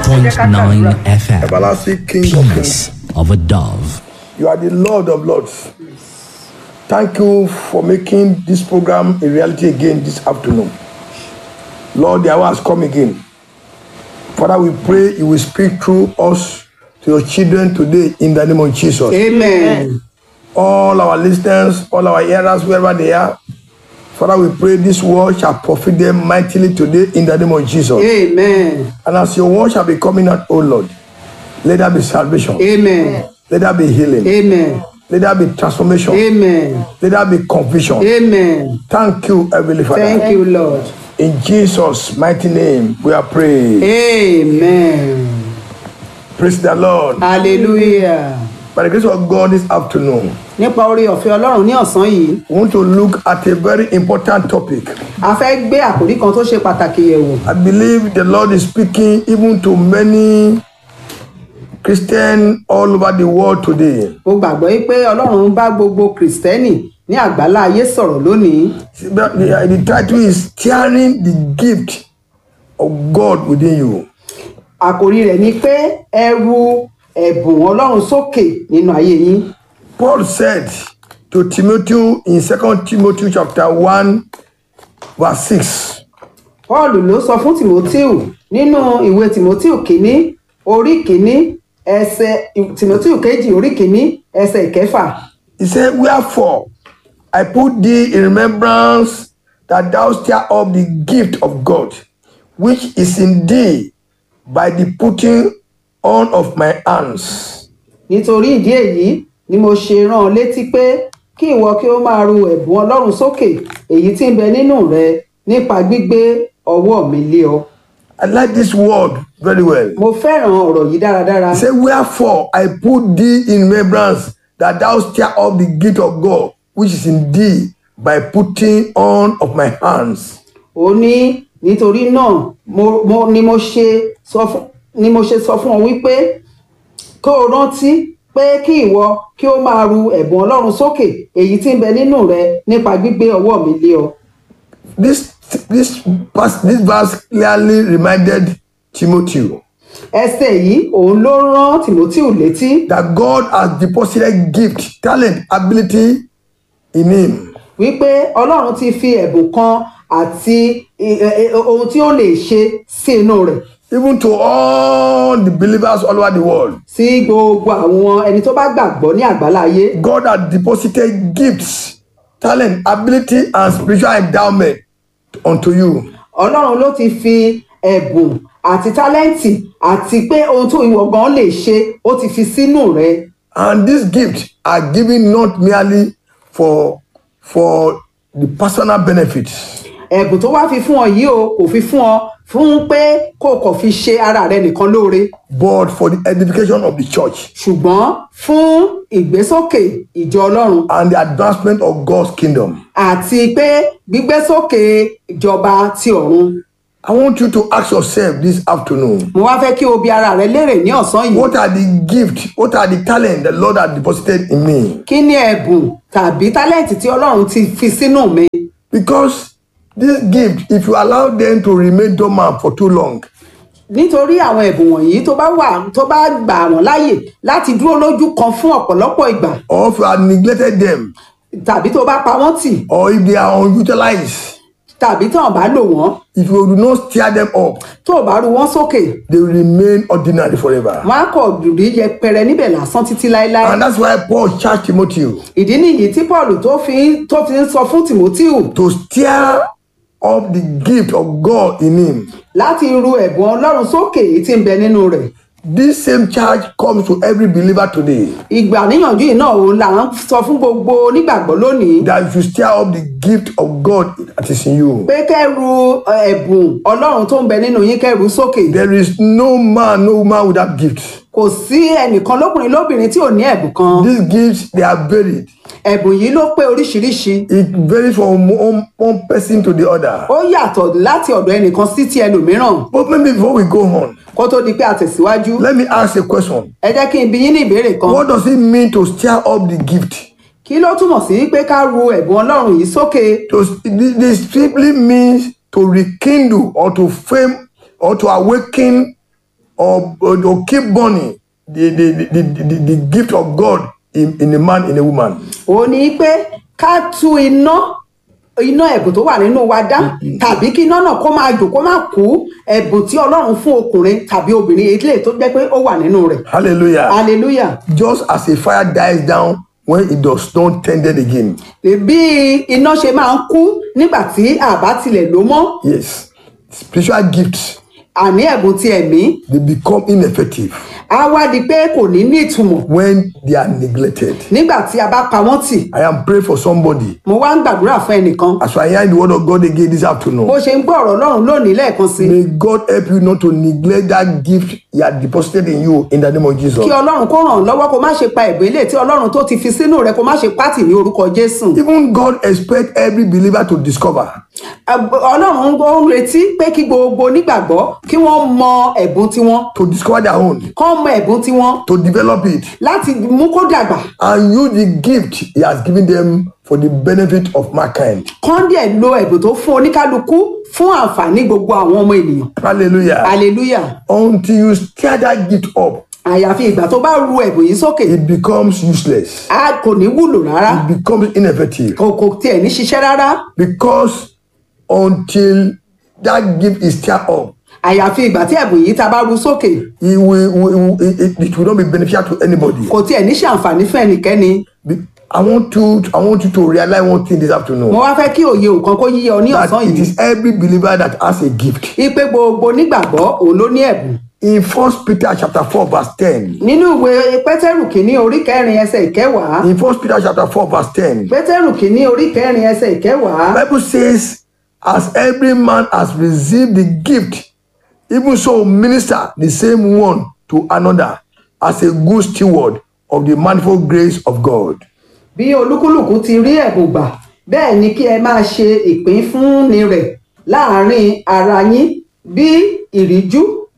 101.9 FM. Everlasting King of Kings. Peace of a dove. You are the Lord of Lords. Thank you for making this program a reality again this afternoon. Lord, the hour has come again. Father, we pray you will speak through us to your children today in the name of Jesus. Amen. All our listeners, all our hearers, wherever they are, Father, we pray this word shall profit them mightily today in the name of Jesus. Amen. And as your word shall be coming out, O Lord, let there be salvation. Amen. Let there be healing. Amen. Let there be transformation. Amen. Let there be conviction. Amen. Thank you, Heavenly Father. Thank you, Lord. In Jesus' mighty name, we are praying. Amen. Praise the Lord. Hallelujah. By the grace of God this afternoon, Nípa orí ọ̀fẹ́ Ọlọ́run ní ọ̀sán yìí, we want to look at a very important topic. a fẹ́ gbé àkòrí kan tó ṣe pàtàkì yẹ̀wò. I believe the Lord is speaking even to many Christians all over the world today. Mo gbàgbọ́ yí pé Ọlọ́run ń bá gbogbo Kìrìsìtẹ́nì ní àgbálá ayé sọ̀rọ̀ lónìí. See, but The, the title is Tearing the Gift of God Within You. Àkòrí rẹ̀ ni pé ẹ ru ẹ̀bùn Ọlọ́run sókè nínú ayé yín. Paul said to Timothy in 2 Timothy chapter 1, verse 6. Paul ló sọ fún Timoteo nínú ìwé Timoteo kìíní orí kìíní ẹsẹ̀ Timoteo kejì orí kìíní ẹsẹ̀ ìkẹfà. He said, Wherefore I put thee in remembrance that thou stir up the gift of God, which is in thee by the putting on of my hands. Nítorí ìdí èyí ni mo ṣe rán ọ létí pé kí ìwọ kí ó máa ru ẹ̀bùn Ọlọ́run sókè èyí tí ń bẹ nínú rẹ nípa gbígbé ọwọ́ mi lé ọ. I like this word very well. Mo fẹ́ràn ọ̀rọ̀ yìí dáradára. He said, Wherefore I put thee in remembrance that thou stir up the gift of God, which is in thee by putting on of my hands. ó ní nítorí náà mo, mo, ni mo ṣe sọ fún ni mo ṣe sọ fún ọ wípé kó o rántí pé kí ìwọ kí o máa ru ẹ̀bùn ọlọ́run sókè èyí tí ń bẹ nínú rẹ nípa gbígbé ọwọ́ mi lé ọ. This this verse, this verse clearly reminded Timothy ẹsẹ̀ yìí òun ló rán timoteo létí that God has deposited gift, talent, ability in him. wípé ọlọ́run ti fi ẹ̀bùn kan àti eh, eh, ohun tí ó lè ṣe sí inú rẹ̀ Even to all the believers all over the world, sí gbogbo àwọn ẹni tó bá gbàgbọ́ ní àgbáláyé God has deposited gifts, talent, ability, and spiritual endowment unto you. ọlọ́run ló ti fi ẹ̀bùn àti tálẹ́ǹtì àti pé ohun tó ìwọ gan lè ṣe ó ti fi sínú rẹ And these gifts are given not merely for for the personal benefits, ẹ̀bùn tó wá fi fún ọ yìí o kò fi fún ọ fún pé kó o kàn fi ṣe ara rẹ nìkan lóore but for the edification of the church ṣùgbọ́n fún ìgbésókè ìjọ ọlọ́run and the advancement of God's kingdom. àti pé gbígbésókè ìjọba ti ọ̀run I want you to ask yourself this afternoon mo wá fẹ́ kí o bi ara rẹ léèrè ní ọ̀sán yìí what are the gifts, what are the talent the Lord has deposited in me? kí ni ẹ̀bùn tàbí tálẹ́ǹtì tí ọlọ́run ti fi sínú mi Because this gift, if you allow them to remain dormant for too long, nítorí àwọn ẹ̀bùn wọ̀nyí tó bá wà tó bá gbà wọ́n láàyè láti dúró lójú kan fún ọ̀pọ̀lọpọ̀ ìgbà or if you have neglected them, tàbí tó bá pa wọ́n tì or if they are unutilized, tàbí tó bá lò wọ́n if you do not stir them up, tó bá ru wọ́n sókè they will remain ordinary forever. wọ́n á kọ̀ rí yẹpẹrẹ níbẹ̀ lásán títí láéláé And that's why Paul charged Timothy ìdí nìyí tí paul tó fi tó fi ń sọ fún timoteo to stir up the gift of God in him. láti ru ẹ̀bùn ọlọ́run sókè èyí tí ń bẹ nínú rẹ̀ This same charge comes to every believer today ìgbà níyànjú yìí náà òun là ń sọ fún gbogbo onígbàgbọ́ lónìí that if you stir up the gift of God that is in you, pé kẹ́ru ẹ̀bùn ọlọ́run tó ń bẹ nínú yín kẹ́ru sókè there is no man, no woman without gift. kò sí ẹnìkan lókùnrin lóbìnrin tí ò ní ẹ̀bùn kan These gifts they are varied. ẹ̀bùn yìí ló pé oríṣiríṣi It varies from one, one person to the other. ó yàtọ̀ láti ọ̀dọ̀ ẹnìkan sí ti ẹlòmíràn But maybe before we go on, kó tó di pé a tẹ̀síwájú let me ask a question. ẹ jẹ́ kí n bi yín ní ìbéèrè kan What does it mean to stir up the gift? kí ló túmọ̀ sí pé ká ru ẹ̀bùn ọlọ́run yìí sókè To, this this simply means to rekindle or to frame or to awaken or, or, or keep burning the, the, the, the, the gift of God in, in a man, in a woman. ó ní pé ká tú iná iná ẹ̀bùn tó wà nínú wa dá tàbí kí iná náà kó máa jò kó máa kú ẹ̀bùn tí ọlọ́run fún ọkùnrin tàbí obìnrin eléyìí tó jẹ́ pé ó wà nínú rẹ̀ Hallelujah. hallelujah Just as a fire dies down when it does not tended again. bí iná ṣe máa ń kú nígbà tí àbá tilẹ̀ ló mọ́ Yes. Spiritual gifts, àní ẹ̀bùn ti ẹ̀mí they become ineffective á wá di pé kò ní ní ìtumọ̀ when they are neglected. nígbà tí a bá pa wọ́n tì I am praying for somebody. mo wá ń gbàdúrà fún ẹnìkan As I hear the word of God again this bó afternoon, ṣe ń gbọ́ ọ̀rọ̀ ọlọ́run lónìí lẹ́ẹ̀kan sí may God help you not to neglect that gift He has deposited in you in the name of Jesus. kí ọlọ́run kó ràn ọ́ lọ́wọ́ kó má ṣe pa ẹ̀bùn ilé tí ọlọ́run tó ti fi sínú rẹ kó má ṣe pátì ní orúkọ jésù Even God expects every believer to discover Ẹ̀b- ọlọ́run ó ń retí pé kí gbogbo onígbàgbọ́ kí wọ́n mọ ẹ̀bùn tiwọn to discover their own, kán mọ ẹ̀bùn tiwọn to develop it, láti mú kó dàgbà and use the gift He has given them for the benefit of mankind. kán dẹ̀ lo ẹ̀bùn tó fún oníkálukú fún àǹfààní gbogbo àwọn ọmọ ènìyàn Hallelujah. hallelujah Until you stir that gift up, àyàfi ìgbà tó bá ru ẹ̀bùn yìí sókè it becomes useless. a kò ní wúlò rárá It becomes ineffective. kò kò tiẹ̀ ní ṣiṣẹ́ rárá Because until that gift is stirred up, àyàfi ìgbà tí ẹ̀bùn yìí ta bá ru sókè it will, will, it, it- it will not be beneficial to anybody. kò tiẹ̀ ní ṣàǹfààní fún ẹnikẹ́ni Be- I want you I want you to realize one thing this afternoon. mo wá fẹ́ kí òye nǹkan kó yíyọ ní that ọ̀sán it yìí is every believer that has a gift. ipe gbogbo onígbàgbọ́ òun ló ní ẹ̀bùn In First Peter chapter 4, verse 10. nínú ìwé pétérù kìíní orí kẹrin ẹsẹ̀ ìkẹwàá In First Peter chapter 4, verse 10. pétérù kìíní orí kẹrin ẹsẹ̀ ìkẹwàá Bible says, as every man has received the gift, even so minister the same one to another as a good steward of the manifold grace of God. bí olúkúlùkù ti rí ẹ̀bùn gbà bẹ́ẹ̀ ni kí ẹ máa ṣe ìpín fúnni rẹ̀ láàrin ara yín bí ìríjú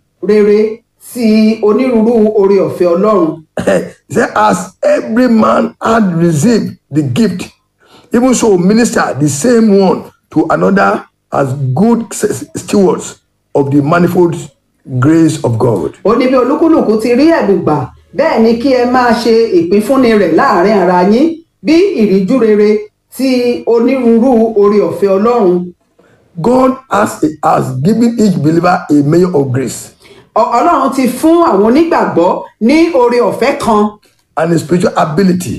rere ti onírúurú oore ọ̀fẹ́ ọlọ́run He said, as every man had received the gift, even so minister the same one to another as good s- stewards of the manifold grace of God. ó ní bí olúkúlùkù ti rí ẹ̀bùn gbà bẹ́ẹ̀ ni kí ẹ máa ṣe ìpín fúnni rẹ̀ láàrin ara yín bí ìríjú rere ti onírúurú oore ọ̀fẹ́ ọlọ́run God has, has given each believer a measure of grace Ọ- ọlọ́run ti fún àwọn onígbàgbọ́ ní oore ọ̀fẹ́ kan and a spiritual ability.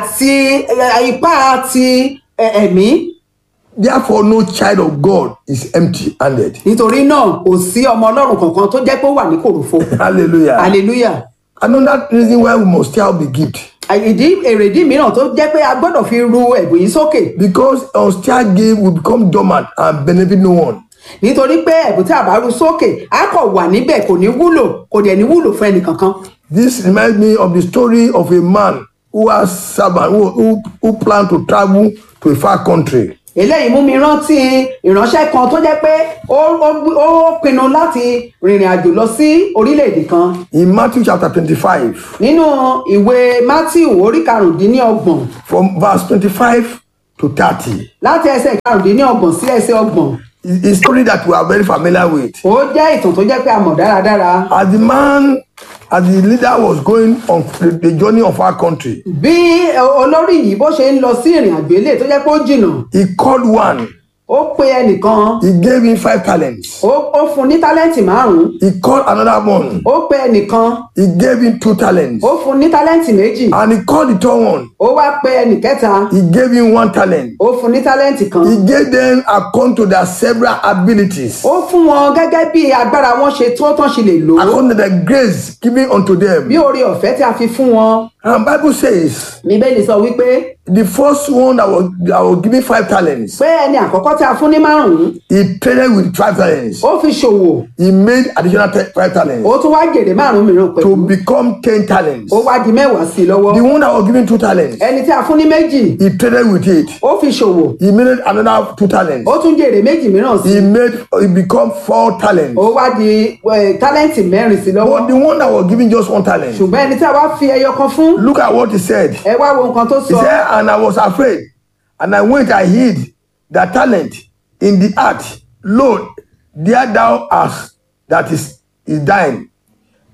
àti eh, ipá ti eh, ẹ̀mí Therefore, no child of God is empty handed. nítorí náà kò sí ọmọ ọlọ́run kankan tó jẹ́ pé ó wà ní kòròfo Hallelujah. hallelujah Another reason why we must tell the gift ìdí èrèdí mìíràn tó jẹ́ pé a gbọ́dọ̀ fi ru ẹ̀bùn yìí sókè because unsteered gift will become dormant and benefit no one. nítorí pé ẹ̀bùn tí a bá ru sókè á kọ̀ wà níbẹ̀ kò ní wúlò kò dẹ̀ ní wúlò fún ẹnì kankan This reminds me of the story of a man who has servant who, who, who planned to travel to a far country. eléyìí mú mi rántí ìránṣẹ́ kan tó jẹ́ pé ó ó ó pinnu láti rìnrìn àjò lọ sí orílẹ̀-èdè kan In Matthew chapter 25, nínú ìwé matthew orí karùndínlọ́gbọ̀n from verse 25 to 30, láti ẹsẹ̀ karùndínlọ́gbọ̀n sí ẹsẹ̀ ọgbọ̀n is a story that we are very familiar with. ó jẹ́ ìtàn tó jẹ́ pé a mọ̀ dáradára As the man, as the leader was going on the, the journey of our country, bí olórí yìí bó ṣe ń lọ sí ìrìn àjò ilé tó jẹ́ pé ó jìnnà he called one, ó pe ẹnìkan he gave him five talents. ó ó fún ní tálẹ́ǹtì márùn-ún He called another one, ó pe ẹnìkan he gave him two talents. ó fún ní tálẹ́ǹtì méjì And he called the third one, ó wá pe ẹnìkẹta he gave him one talent. ó fún ní tálẹ́ǹtì kan He gave them according to their several abilities, ó fún wọn gẹ́gẹ́ bí agbára wọn ṣe tó tán ṣe lè lò ó according to the grace given unto them. bí oore ọ̀fẹ́ tí a fi fún wọn And Bible says bíbélì sọ wípé the first one that was, that was given five talents, pé ẹni àkọ́kọ́ tí a fún ní márùn-ún he traded with five talents. ó fi ṣòwò He made additional te- five talents ó tún wá jèrè márùn-ún mìíràn pẹ̀lú to become ten talents. ó wá di mẹ́wàá sí i lọ́wọ́ The one that was given two talents, ẹni tí a fún ní méjì he traded with it. ó fi ṣòwò He made another two talents. ó tún jèrè méjì mìíràn sí He i made he become four talents. ó wá di eh, tálẹ́ǹtì mẹ́rin sí i lọ́wọ́ But the one that was given just one talent, ṣùgbọ́n ẹni tí a wá fi ẹyọ kan fún look at what he said. ẹ wá wo nǹkan tó He sọ said, and I was afraid, and I went, I hid the talent in the earth. Lord, there thou hast that is, is thine.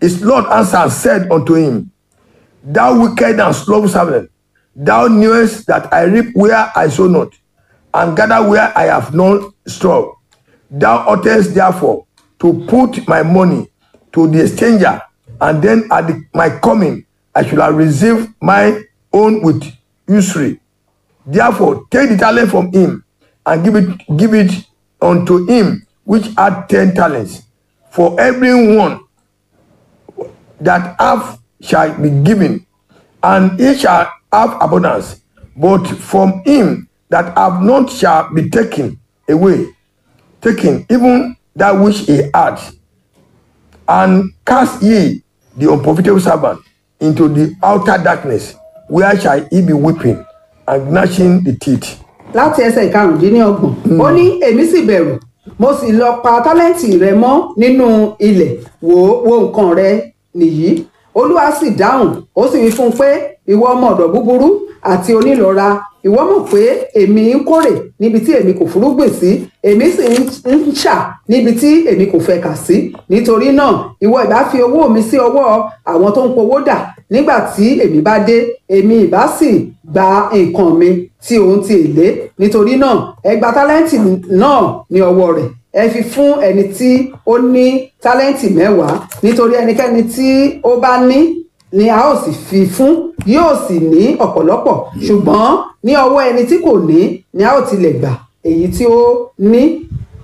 His Lord answered and said unto him, Thou wicked and slow servant, thou knewest that I reap where I sow not, and gather where I have no straw. Thou oughtest therefore to put my money to the exchanger, and then at the, my coming I shall have received my own with usury. Therefore, take the talent from him and give it, give it unto him which had ten talents. For every one that have shall be given, and he shall have abundance. But from him that have not shall be taken away, taken even that which he had. And cast ye the unprofitable servant into the outer darkness, where shall he be weeping and gnashing the teeth. láti ẹsẹ̀ ìkarùndínlọ́gbọ̀n ó ní èmi sì bẹ̀rù mo sì lọ pa tálẹ́ǹtì rẹ mọ́ nínú ilẹ̀ wo wo nǹkan rẹ nìyí olúwa sì dáhùn ó sì wí fún un pé ìwọ ọmọ ọ̀dọ̀ búburú àti onílọ́ra ìwọ mọ̀ pé èmi ń kórè níbi tí èmi kò fúrúgbìn sí èmi sì ń ń ṣà níbi tí èmi kò fẹ́ kà sí nítorí náà ìwọ ìbá fi owó mi sí ọwọ́ àwọn tó ń powó dà nígbà tí èmi bá dé èmi ìbá sì gba nǹkan mi tí òun ti èlé nítorí náà ẹ gba tálẹ́ǹtì náà ní ọwọ́ rẹ̀ ẹ fi fún ẹni tí ó ní tálẹ́ǹtì mẹ́wàá nítorí ẹnikẹ́ni tí ó bá ní ni a ó sì fi fún yóò sì ní ọ̀pọ̀lọpọ̀ ṣùgbọ́n ní ọwọ́ ẹni tí kò ní ni a ó tilẹ̀ gbà èyí tí ó ní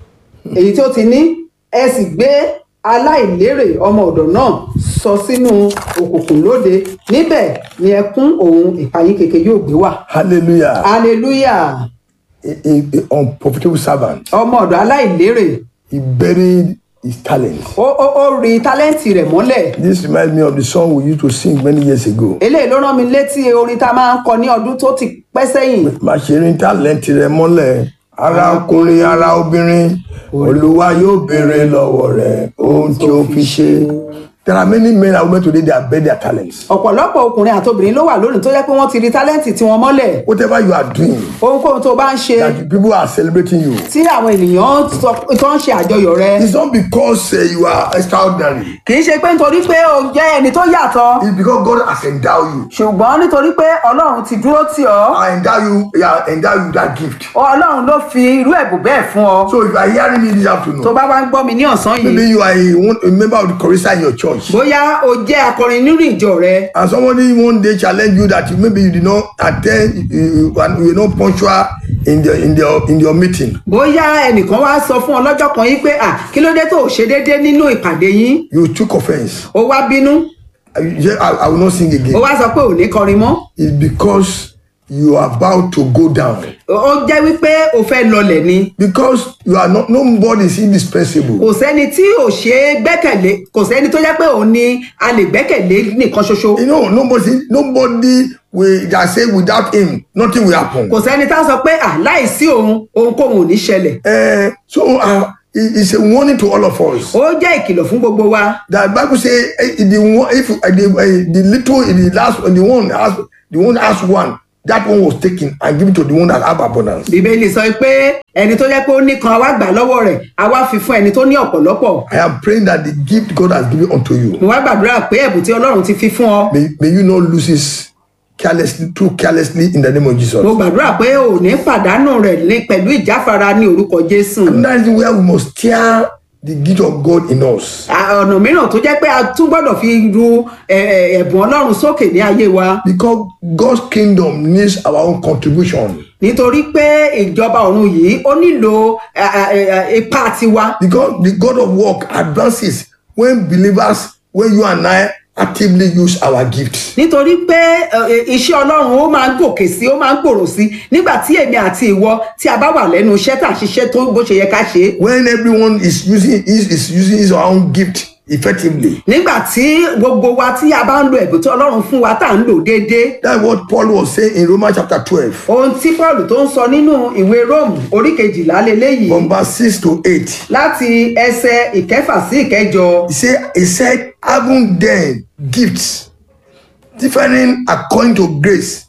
èyí tí ó ti ní ẹ sì gbé aláìlérè ọmọ ọ̀dọ̀ náà sọ sínú òkùnkùn lóde níbẹ̀ ni ẹkún òun ìpayín keke yóò gbé wà. Hallelujah. hallelujah A, a, a unprofitable servant. ọmọ ọ̀dọ̀ aláìlérè He buried his talent. ó ó ó rí tálẹ́ǹtì rẹ̀ mọ́lẹ̀ This reminds me of the song we used to sing many years ago. eléyìí ló rán mi létí orin tá a máa ń kọ ní ọdún tó ti pẹ́ sẹ́yìn má ṣe rí tálẹ́ǹtì rẹ mọ́lẹ̀ ara ọkùnrin ara obìnrin olúwa yóò béèrè lọ́wọ́ rẹ̀ ohun tí ó fi ṣe. There are many men and women today that bury their talents. ọ̀pọ̀lọpọ̀ ọkùnrin àtobìnrin ló wà lónìí tó jẹ́ pé wọ́n ti rí tálẹ́ǹtì tí wọ́n mọ́lẹ̀ Whatever you are doing, ohunkóhun tó bá ń ṣe that people are celebrating you. tí àwọn ènìyàn sọ- tó ń ṣe àjọyọ̀ rẹ It's not because uh, you are extraordinary. kì í ṣe pé nítorí pé o jẹ́ ẹni tó yàtọ̀ It's because God has endowed you. ṣùgbọ́n nítorí pé ọlọ́run ti dúró tì ọ́ I endow you, yeah, endow you with that gift. ọlọ́run ló fi irú ẹ̀bùn bẹ́ẹ̀ fún ọ So if you are hearing me this tó afternoon, bá wá ń gbọ́ mi ní ọ̀sán maybe yìí you are a, one, a member of the chorister in your church. bóyá o jẹ́ akọrin nínú ìjọ rẹ and somebody one day challenge you that you, maybe you did not attend you, you, and you were not punctual in the in the in your meeting bóyá ẹnìkan wá sọ fún ọ lọ́jọ́ kan yìí pé à kí ló dé tó o ṣe déédéé nínú ìpàdé yín you took offence o wá bínú you say i i will not sing o again wá sọ pé ò ní kọrin mọ́ it's because you are about to go down ó jẹ́ wípé o fẹ́ lọlẹ̀ ni because you are not nobody is indispensable kò sẹ́ni tí ò ṣe é gbẹ́kẹ̀lé kò sẹ́ni tó jẹ́ pé òun ni a lè gbẹ́kẹ̀lé nìkan ṣoṣo you know nobody nobody will that say without him nothing will happen kò sẹ́ni tá a sọ pé à láìsí òun ohunkóhun ò ní ṣẹlẹ̀ uh, so uh, it, it's a warning to all of us ó jẹ́ ìkìlọ̀ fún gbogbo wa that bible say eh, the one if uh, the, uh, the little the last the one has the one has one that one was taken and given to the one that have abundance bíbélì sọ pé ẹni tó jẹ́ pé ó ní kan àwa gbà lọ́wọ́ rẹ̀ àwa fi fún ẹni tó ní ọ̀pọ̀lọpọ̀ i am praying that the gift god has given unto you mo wá gbàdúrà pé ẹ̀bùn tí ọlọ́run ti fi fún ọ may, may you not lose it carelessly too carelessly in the name of jesus mo gbàdúrà pé ò ní pàdánù rẹ̀ ní pẹ̀lú ìjáfara ní orúkọ jésù and that is where we must tear the gift of god in us À, ọ̀nà mìíràn tó jẹ́ pé a tún gbọ́dọ̀ fi ru ẹ̀, ẹ̀, ẹ̀bùn ọlọ́run sókè ní ayé wa because god's kingdom needs our own contribution nítorí pé ìjọba ọ̀run yìí ó nílò ẹ̀, ẹ̀, ẹ̀, ipa tiwa because the god of work advances when believers when you and i actively use our gifts nítorí pé ẹ̀, iṣẹ́ ọlọ́run ó máa ń gòkè sí ó máa ń gbòòrò sí nígbà tí èmi àti ìwọ tí a bá wà lẹ́nu iṣẹ́ tá à ń ṣiṣẹ́ tó bó ṣe yẹ ká ṣe é when everyone is using is, is using his own gift effectively nígbà tí gbogbo wa tí a bá ń lo ẹ̀bùn tí ọlọ́run fún wa tá à ń lò déédéé that's what paul was saying in romans chapter twelve ohun tí paul tó ń sọ nínú ìwé róòmù orí kejìlá leléyìí from verse six to eight láti ẹsẹ ìkẹfà sí ìkẹjọ he say he said having then gifts differing according to grace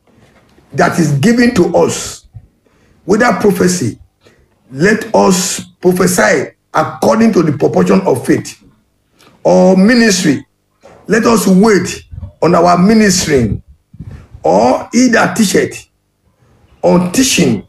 that is given to us whether prophecy let us prophesy according to the proportion of faith or ministry, let us wait on our ministering, or he that teacheth on teaching,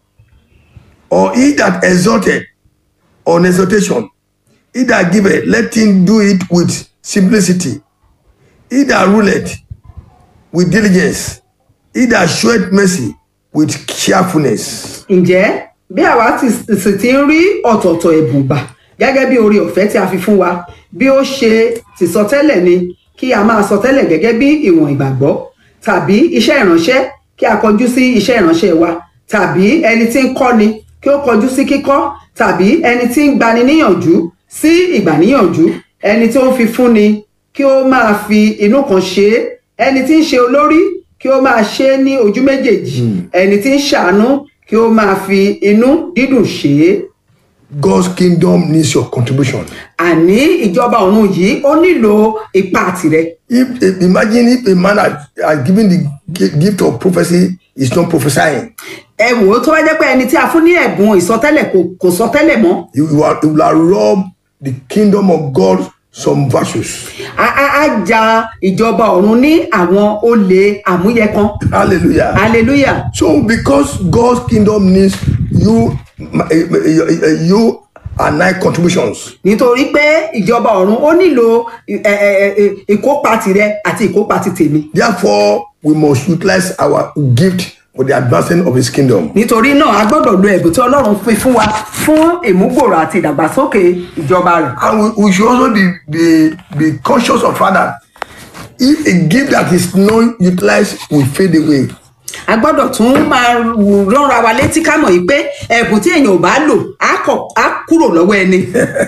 or he that exhorted on exhortation, he that giveth, let him do it with simplicity. He that ruleth with diligence, he that showeth mercy with cheerfulness. ǹjẹ́ bí àwa ti sì ti ń rí ọ̀tọ̀ọ̀tọ̀ ẹ̀bùn gbà gẹ́gẹ́ bí oore ọ̀fẹ́ tí a fi fún wa bí ó ṣe ti sọ tẹ́lẹ̀ ni kí a máa sọ tẹ́lẹ̀ gẹ́gẹ́ bí ìwọ̀n ìgbàgbọ́ tàbí iṣẹ́ ìránṣẹ́ kí a kọjú sí iṣẹ́ ìránṣẹ́ wa tàbí ẹni tí ń kọ́ni kí ó kọjú sí kíkọ́ tàbí ẹni tí ń gbani níyànjú sí ìgbàníyànjú ẹni tí ó ń fi fúnni kí ó máa fi inú kan ṣe é ẹni tí ń ṣe olórí kí ó máa ṣe é ní ojú méjèèjì ẹni tí ń ṣàánú kí ó máa fi inú dídùn ṣe é God's kingdom needs your contribution. àní ìjọba ọ̀run yìí ó nílò ipa tirẹ̀ If if- imagine if a man had, had given the gi- gift of prophecy is not prophesying, ẹ wò ó tó bá jẹ́ pé ẹni tí a fún ní ẹ̀bùn ìsọtẹ́lẹ̀ kò kò sọtẹ́lẹ̀ mọ́ you, you, are, you will have robbed the kingdom of God some virtues. á á á ja ìjọba ọ̀run ní àwọn olè àmúyẹ kan Hallelujah. hallelujah So because God's kingdom needs you, my- eh, eh, eh, you and I contributions. nítorí pé ìjọba ọ̀run ó nílò ẹ, ẹ, ẹ, ìkópa tirẹ̀ àti ìkópa ti tèmi Therefore, we must utilize our gift for the advancement of His kingdom. nítorí náà a gbọ́dọ̀ lo ẹ̀bùn tí ọlọ́run fi fún wa fún ìmúgbòrò àti ìdàgbàsókè ìjọba rẹ̀ And we, we should also be, be, be conscious of Father. If a gift that is not utilized will fade away, a gbọ́dọ̀ tún máa rọra wa létí ká mọ̀ yìí pé ẹ̀bùn tí èèyàn ò bá lò á kọ̀ á kúrò lọ́wọ́ ẹni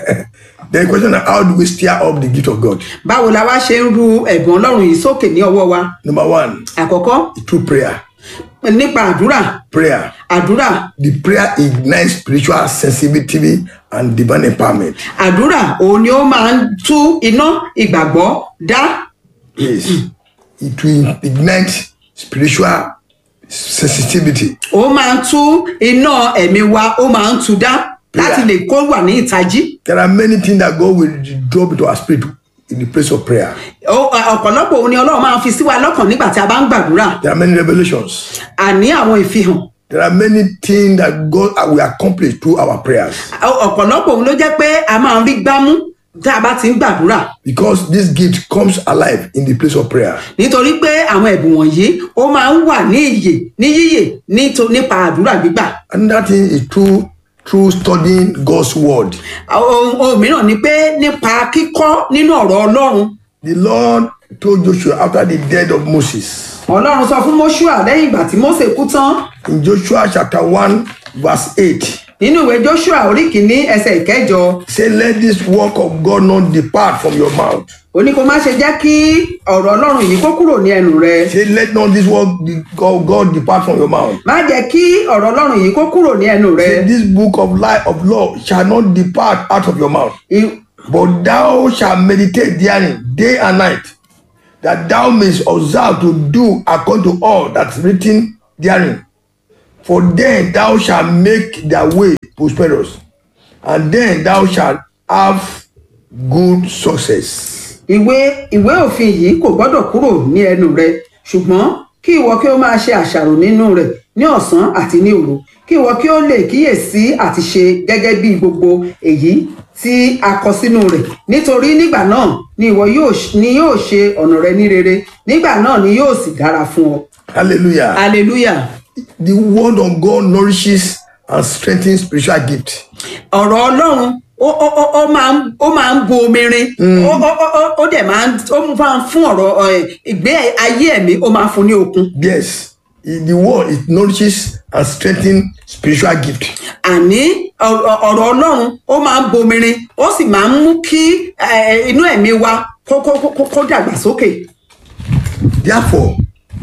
the question is how do we stir up the gift of God? báwo la wá ṣe ń ru ẹ̀bùn ọlọ́run yìí sókè ní ọwọ́ wa Number one, àkọ́kọ́ through prayer. nípa àdúrà Prayer. àdúrà The prayer ignites spiritual sensitivity and divine empowerment. àdúrà òun ni ó máa ń tú iná ìgbàgbọ́ dá Yes. It will ignite spiritual sensitivity. ó máa ń tú iná ẹ̀mí wa ó máa ń tú dá láti Yeah. lè kó wà ní ìtají There are many things that God will drop into our spirit in the place of prayer. Ó- ọ̀pọ̀lọpọ̀ òun ni ọlọ́run máa ń fi sí wa lọ́kàn nígbà tí a bá ń gbàdúrà There are many revelations. àní àwọn ìfihàn There are many things that God will accomplish through our prayers. ọ̀pọ̀lọpọ̀ òun ló jẹ́ pé a máa ń rí gbámú tá a bá ti ń gbàdúrà Because this gift comes alive in the place of prayer. nítorí pé àwọn ẹ̀bùn wọ̀nyí ó máa ń wà ní ìyè ní yíyè níto- nípa àdúrà gbígbà Another thing is through through studying God's word. ohun ohun mìíràn ni pé nípa kíkọ́ nínú ọ̀rọ̀ ọlọ́run The Lord told Joshua after the death of Moses ọlọ́run sọ fún Móṣúà lẹ́yìn ìgbà tí Mósè kú tán in Joshua chapter 1, verse 8. nínú ìwé Jóṣúà orí kìíní ẹsẹ̀ ìkẹjọ Say, let this work of God not depart from your mouth. ó ní kó má ṣe jẹ́ kí ọ̀rọ̀ ọlọ́run yìí kó kúrò ní ẹnu rẹ Say, let not this work of God depart from your mouth. má jẹ́ kí ọ̀rọ̀ ọlọ́run yìí kó kúrò ní ẹnu rẹ Say, this book of life of law shall not depart out of your mouth, I- but thou shalt meditate therein day and night, that thou mayest observe to do according to all that's written therein. For then thou shalt make thy way prosperous, and then thou shalt have good success. ìwé ìwé òfin yìí kò gbọ́dọ̀ kúrò ní ẹnu rẹ ṣùgbọ́n kí ìwọ kí ó máa ṣe àṣàrò nínú rẹ̀ ní ọ̀sán àti ní òru kí ìwọ kí ó lè kíyèsí àti ṣe gẹ́gẹ́ bí gbogbo èyí tí a kọ sínú rẹ̀ nítorí nígbà náà ni ìwọ yóò ṣ- ni yóò ṣe ọ̀nà rẹ ní rere nígbà náà ni yóò sì dára fún ọ Hallelujah. hallelujah the word of God nourishes and strengthens spiritual gift. ọ̀rọ̀ ọlọ́run ó ó ó ó máa ń ó máa ń bo omi rin ó ó ó ó ó dẹ̀ máa ń ó máa ń fún ọ̀rọ̀ ẹ̀, ìgbé ayé ẹ̀mí ó máa ń fún ní okun Yes, i- the word it nourishes and strengthens spiritual gift. àní ọ̀rọ̀ ọ̀rọ̀ ọlọ́run ó máa ń bo omi rin ó sì máa ń mú kí ẹ̀, inú ẹ̀mí wa kó kó kó kó dàgbà sókè Therefore,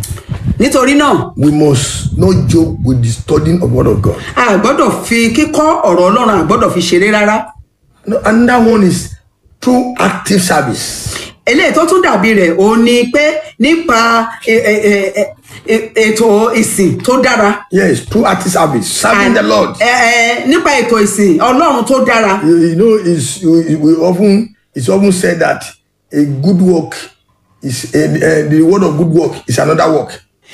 nítorí náà we must not joke with the studying of word of God. a gbọ́dọ̀ fi kíkọ́ ọ̀rọ̀ ọlọ́run a gbọ́dọ̀ fi ṣeré rárá No, Another one is through active service. eléyìí tó tún dàbí rẹ̀ òun ni pé nípa ẹ- ẹ- ẹ- ẹ- ẹ- ètò ìsìn tó dára Yes, through active service, serving the Lord. ẹ ẹ nípa ètò ìsìn ọlọ́run tó dára You, you know, it's, we we often it's often said that a good work is a, a, the reward of good work is another work.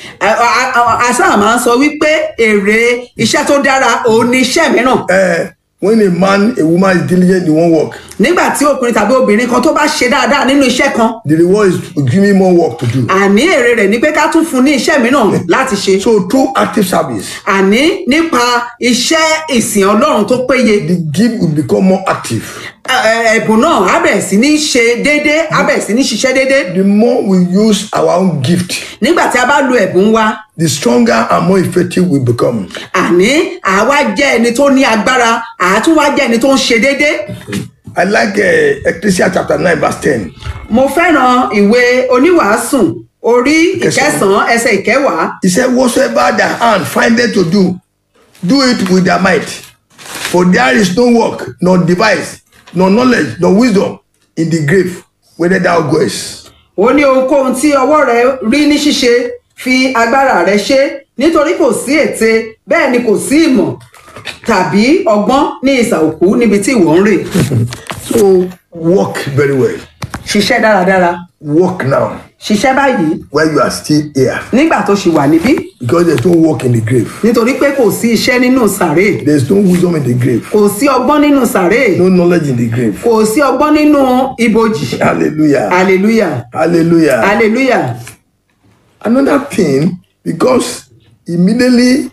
àṣà máa ń sọ wípé èrè iṣẹ́ tó dára òun ni iṣẹ́ mìíràn Uh, when a man, a woman is diligent in one work, nígbà tí ọkùnrin tàbí obìnrin kan tó bá ṣe dáadáa nínú iṣẹ́ kan the reward is to give me more work to do. àní èrè rẹ̀ ni pé ká tún fún ní iṣẹ́ mìíràn láti ṣe So through active service, àní nípa iṣẹ́ ìsìn ọlọ́run tó péye the gift will become more active. ẹ- ẹ- ẹ̀bùn náà á bẹ̀rẹ̀ sí ní ṣe déédéé á bẹ̀rẹ̀ sí ní ṣiṣẹ́ déédéé The more we use our own gift, nígbà tí a bá lo ẹ̀bùn wa the stronger and more effective we become. àní àwa jẹ́ ẹni tó ní agbára àátún wá jẹ́ ẹni tó ń ṣe déédéé I like uh, Ecclesiastes chapter 9, verse 10. mo fẹ́ràn ìwé oníwàásùn orí Ìkẹsàn-án. ìkẹsàn-án ẹsẹ̀ ìkẹwàá He said, Whatsoever thy hand findeth to do, do it with thy might. For there is no work, nor device, nor knowledge, nor wisdom in the grave, whither thou goest. ó ní ohunkóhun tí ọwọ́ rẹ rí ní ṣíṣe fi agbára rẹ ṣe nítorí kò sí ète bẹ́ẹ̀ ni kò sí ìmọ̀ tàbí ọgbọ́n ní ìsà òkú níbi tí ìwọ ń rè So work very well. ṣiṣẹ́ dáradára Work now ṣiṣẹ́ báyìí while you are still here. nígbà tó ṣì wà níbí Because there's no work in the grave. nítorí pé kò sí iṣẹ́ nínú sàré There's no wisdom in the grave. kò sí ọgbọ́n nínú sàré No knowledge in the grave. kò sí ọgbọ́n nínú ibojì Hallelujah. hallelujah Hallelujah. hallelujah Another thing, because immediately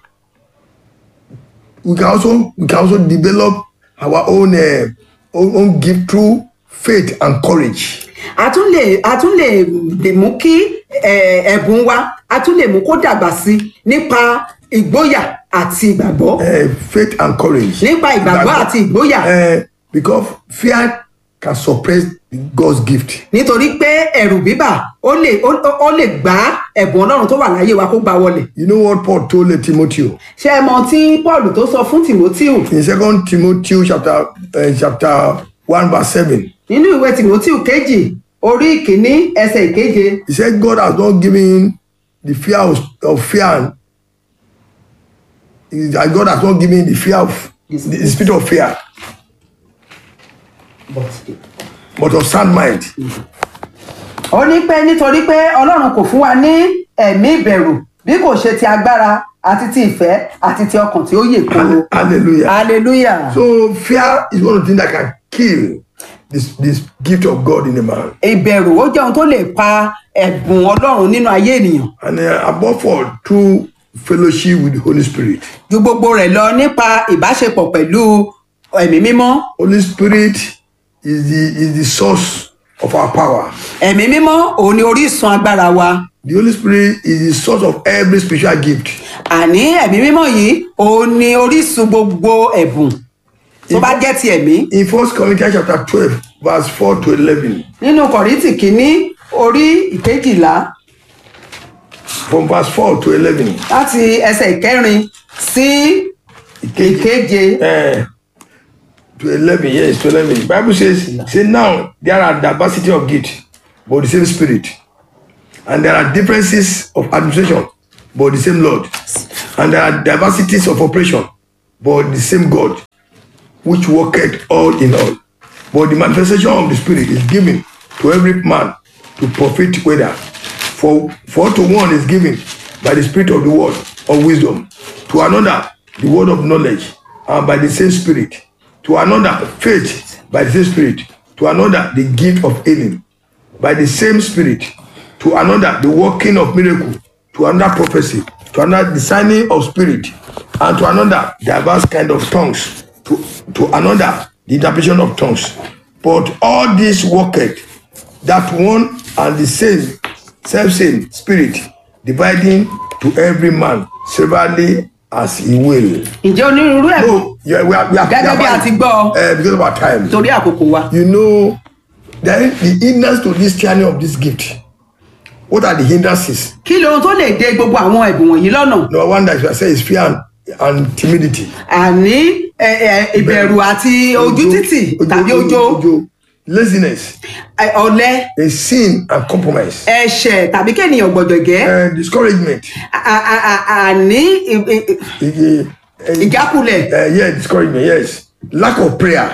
we can also we can also develop our own uh, own, own gift through faith and courage. a tún lè a tún lè lè mú kí eh, ẹ̀bùn wa a tún lè mú kó dàgbà sí i nípa ìgboyà àti ìgbàgbọ́ Uh, faith and courage. nípa ìgbàgbọ́ àti ìgboyà Uh, because fear can suppress God's gift. nítorí pé ẹ̀rù bíbà ó lè ó ó lè gbá ẹ̀bùn ọlọ́run tó wà láyé wa kó gbá wọlẹ̀ You know what Paul told uh, Timothy ṣé ẹ mọ tí paul tó sọ fún timoteo in Second Timothy chapter uh, chapter one verse seven. nínú ìwé timoteo kejì orí ìkíní ẹsẹ̀ ìkeje He said God has not given the fear of, of fear. He- that God has not given the fear of the, the spirit of fear, but of sound mind. ó ní pé nítorí pé ọlọ́run kò fún wa ní ẹ̀mí ìbẹ̀rù bí kò ṣe ti agbára àti ti ìfẹ́ àti ti ọkàn tí ó yè kóró Hallelujah. hallelujah So fear is one of the things that can kill this this gift of God in a man. ìbẹ̀rù ó jẹ́ ohun tó lè pa ẹ̀bùn ọlọ́run nínú ayé ènìyàn And uh, above all, through fellowship with the Holy Spirit. ju gbogbo rẹ̀ lọ nípa ìbáṣepọ̀ pẹ̀lú ẹ̀mí mímọ́ Holy Spirit is the is the source of our power. ẹ̀mí mímọ́ òun ni orísun agbára wa The Holy Spirit is the source of every spiritual gift. àní ẹ̀mí mímọ́ yìí òun ni orísun gbogbo ẹ̀bùn tó bá jẹ́ ti ẹ̀mí In First Corinthians chapter 12, verse 4 to 11. nínú kọ̀rìntì kínní orí ìkejìlá From verse 4 to 11. láti ẹsẹ̀ ìkẹrin sí ìkeje Eh, to 11, yes, to 11. The Bible says, say now there are diversity of gift, but the same spirit. And there are differences of administration, but the same Lord. And there are diversities of operation, but the same God, which worketh all in all. But the manifestation of the Spirit is given to every man to profit whether. For, for to one is given by the Spirit of the word of wisdom, to another the word of knowledge, and by the same Spirit, to another faith by the same Spirit, to another the gift of healing by the same Spirit, to another the working of miracle, to another prophecy, to another the signing of spirit, and to another diverse kind of tongues, to, to another the interpretation of tongues. But all this worketh that one and the same self same spirit, dividing to every man severally as he will. ǹjẹ́ onírúurú ẹ̀bùn So yeah, we are, we are, Gẹ́gẹ́ bí a ti gbọ́. uh, because of our time. torí àkókò wa you know there is the hindrance to this journey of this gift what are the hindrances kí lóhun tó lè de gbogbo àwọn ẹ̀bùn wọ̀nyí lọ́nà number one that you say is fear and, and timidity. àní ẹ, ẹ, ìbẹ̀rù àti ojú títì tàbí ojo laziness ẹ, ọ̀lẹ a sin and compromise ẹ̀ṣẹ̀ tàbí kéènìyàn gbọ̀dọ̀gẹ́ uh, discouragement À- à- à- àní ì- ì- uh, uh, ìjákulẹ̀ uh, yeah discouragement yes lack of prayer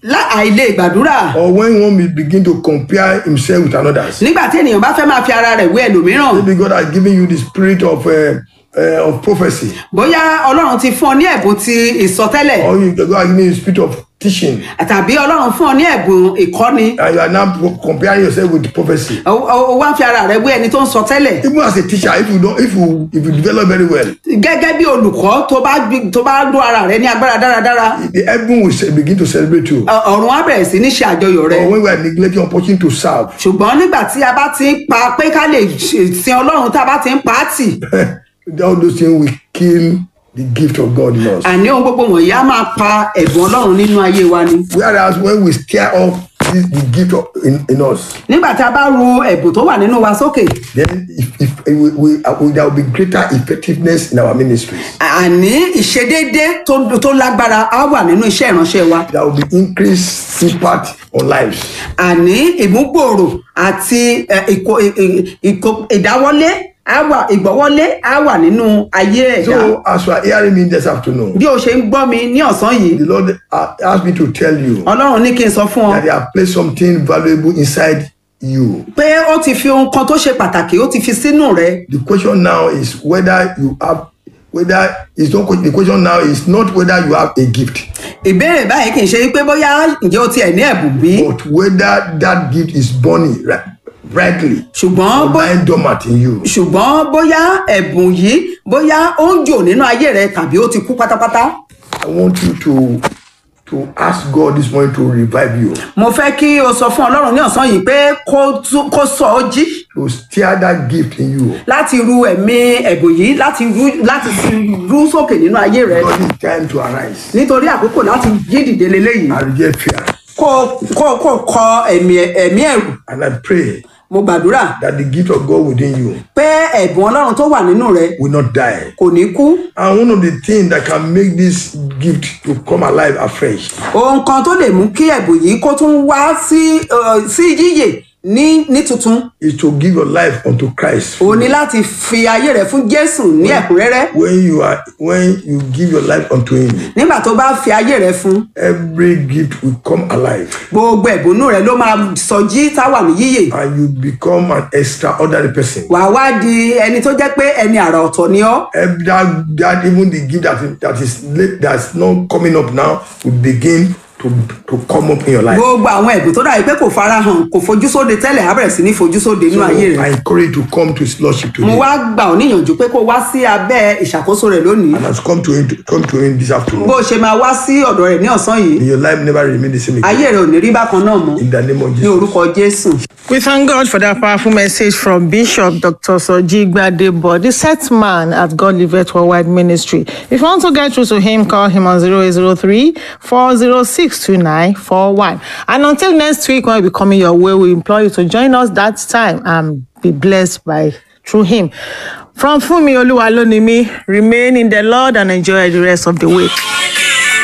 lá- àìlè gbàdúrà or when one will begin to compare himself with another's. nígbà tí ènìyàn bá fẹ́ máa fi ara rẹ̀ wé ẹlòmíràn Maybe God has given you the spirit of uh, uh, of prophecy, bóyá ọlọ́run ti fún ọ ní ẹ̀bùn ti ìsọtẹ́lẹ̀ or you, God has given you the spirit of teaching, tàbí ọlọ́run fún ọ ní ẹ̀bùn ìkọ́ni and you are now pro- comparing yourself with prophecy. o o- o wá ń fi ara rẹ̀ wé ẹni tó ń sọtẹ́lẹ̀ Even as a teacher, if you don't, if you if you develop very well, gẹ́gẹ́ bí olùkọ́ tó bá gbi- tó bá dún ara rẹ̀ ní agbára dáradára the heaven will se- begin to celebrate you. ọ- ọ̀run á bẹ̀rẹ̀ sí ní ṣe àjọyọ̀ rẹ̀ Or when we are neglecting opportunity to serve, ṣùgbọ́n nígbà tí a bá ti ń pa pé ká lè ṣe- sin ọlọ́run tá a bá ti ń pa á tì all those things will kill the gift of God in us. àní ohun gbogbo wọ̀nyí á máa pa ẹ̀bùn ọlọ́run nínú ayé wa ni Whereas when we stir up this, the gift of, in, in us, nígbà tí a bá ru ẹ̀bùn tó wà nínú wa sókè then if, if we, we, uh, there will be greater effectiveness in our ministries. àní ìṣedéédé tó tó lágbára á wà nínú iṣẹ́ ìránṣẹ́ wa There will be increased impact on lives. àní ìmúgbòòrò àti ẹ, ìkó- ì- ì- ìkó- ìdáwọ́lé á wà ìgbọ́wọ́lé á wà nínú ayé ẹ̀dá So as you are hearing me this afternoon, bí o ṣe ń gbọ́ mi ní ọ̀sán yìí the Lord uh, asked me to tell you ọlọ́run ní kí n sọ fún ọ that He has placed something valuable inside you. pé ó ti fi ohun kan tó ṣe pàtàkì ó ti fi sínú rẹ The question now is whether you have whether it's not the question now is not whether you have a gift, ìbéèrè báyìí kì í ṣe pé bóyá ǹjẹ́ o tiẹ̀ ní ẹ̀bùn bí but whether that gift is burning ri- brightly ṣùgbọ́n or bó lying dormant in you. ṣùgbọ́n bóyá ẹ̀bùn yìí bóyá ó ń jò nínú ayé rẹ tàbí ó ti kú pátápátá I want you to to ask God this morning to revive you, mo fẹ́ kí o sọ fún ọlọ́run ní ọ̀sán yìí pé kó tú- kó sọ ọ́ jí to stir that gift in you. láti ru ẹ̀mí ẹ̀bùn yìí láti ru láti fi rú sókè nínú ayé rẹ God it's time to arise nítorí àkókò láti jí dìde leléyìí and reject fear. kó kó kó kọ ẹ̀mí ẹ̀mí ẹ̀rù And I pray mo gbàdúrà that the gift of God within you pé ẹ̀bùn ọlọ́run tó wà nínú rẹ will not die. kò ní kú And one of the things that can make this gift to come alive afresh ohun kan tó lè mú kí ẹ̀bùn yìí kó tún wá sí ẹ, sí yíyè ní ní tuntun is to give your life unto Christ. o ní láti fi ayé rẹ fún jésù ní ẹ̀kúnrẹ́rẹ́ When you are when you give your life unto Him, nígbà tó bá fi ayé rẹ fún every gift will come alive, gbogbo ẹ̀bùnú rẹ ló máa sọjí táwà ní yíyè and you become an extraordinary person. wàá wá di ẹni tó jẹ́ pé ẹni àrà ọ̀tọ̀ ni ọ́ Ev- That, that even the gift that is, that is late, that's not coming up now will begin to to come up in your life. gbogbo àwọn ẹ̀bùn tó dàbí pé kò farahàn kò fojú sóde tẹ́lẹ̀ á bẹ̀rẹ̀ sí ní fojú sóde nínú So ayé I rẹ encourage you to come to His Lordship mo today. wá gbà ọ́ níyànjú pé kó wá sí abẹ́ ìṣàkóso rẹ̀ lónìí And has come to Him to, come to Him this afternoon. bó o ṣe máa wá sí ọ̀dọ̀ rẹ̀ ní ọ̀sán yìí May your life never remain the same again. ayé rẹ ò ní rí bákan náà mọ́ In the name of ní Jesus. orúkọ jésù. We thank God for that powerful message from Bishop Dr. Soji Gbadebo, the set man at God Livet Worldwide Ministry. If you want to get through to him, call him on 0803 406 2941. And until next week, when we be coming your way, we implore you to join us that time and be blessed by through him. From Fumi Oluwalonimi, remain in the Lord and enjoy the rest of the week.